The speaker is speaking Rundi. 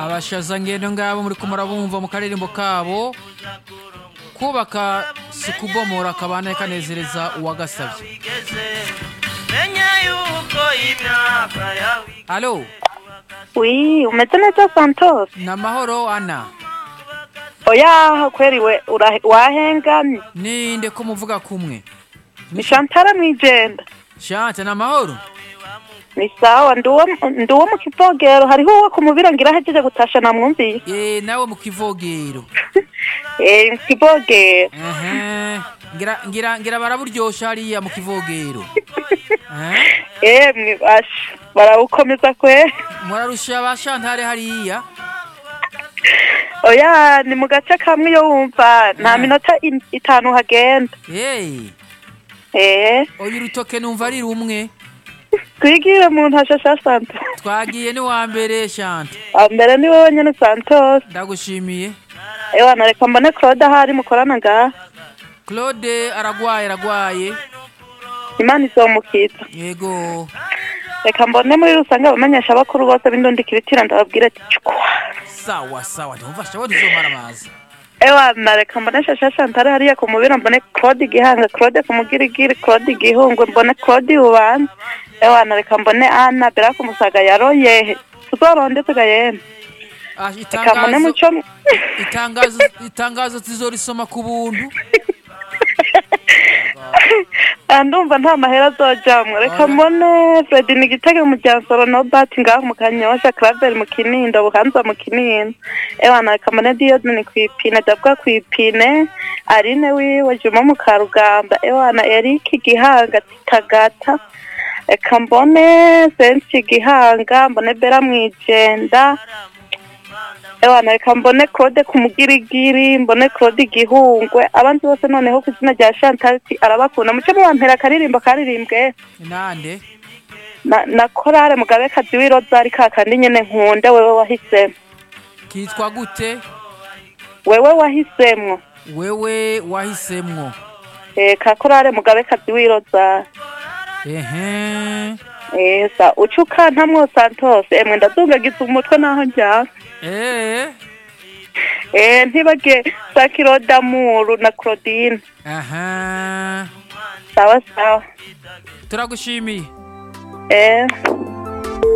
abashaza ngendo ngabo muri kumurabumva mu karirimbo kabo kubaka si kubomora kabane kanezereza uwagasabye menya yuko imyaka yawe alo wi umeze neza santos ni amahoro ana oya kweri we ura- wahengamye ninde ko muvuga kumwe ni shantara mwijenda shante ni amahoro ni sawa ndi uwo- ndi uwo mu kivogero hariho uwo kumubira ngira ahejeje gutasha namwumviye Eh, nawe mu kivogero eh mu kivogero Ehe. ngira ngira ngira baraburyosha hariya mu kivogero Eh? eh mwibasha barawukomeza kwe murarusha ba shantare hariya oya ni mu gace kamwe iyo wumva nta Eh. minota in- itanu hagenda hey eh oya urutoke numva ari rumwe twigire mu ntashasha santos twagiye ni wa mbere shante mbere ni wowe nyene santos ndagushimiye ewa nareka mbone claude ahari mukorana ngaha claude aragwaye aragwaye imana izomukiza yego reka mbone muri rusange abamenyesha bakuru bose b'indondikiritira ndababwira ati cukwa sawa sawa ntumva shawo ntizomara amazi ewa nareka mbone shasha shantare hariya ku mubira mbone claude igihanga claude ku mugirigiri claude igihungwe mbone claude ubanza ewa nareka mbone ana bera ku musaga yaroye tuzoronde tugayene Ah, reka mbone itangazo muco itangazo itangazo tuzorisoma ku buntu Ah, ndumva nta mahera azojamwe reka Oya. mbone fredi ni igitego mu ryansoro nobati ngaho mu kanyosha claver mu kinindo buhanza mu kinindo ewana reka mbone diyodoni ku ipine dabwa ku ipine arine wiwe juma mu karugamba ewana erike gihanga titagata reka mbone sensi gihanga mbone bera mwijenda ewana reka mbone claude ku mugirigiri mbone claude igihungwe abandi bose noneho ku izina rya chantalti arabakunda muce mubampera akaririmbo karirimbwe nande na, na korale mugabekazi w'irozari ka kandi nyene nkunda wewe wahisemo kitwa gute wewe wahisemwo wewe wahisemwo eh, ka korale mugabekazi w'irozari ehe eh, sa uca ukantamwo santos emwe ndazungagiza umutwe naho njyana eh eh, ntibage sakiro damuru na claudine aha sawa sawa turagushimiye eh.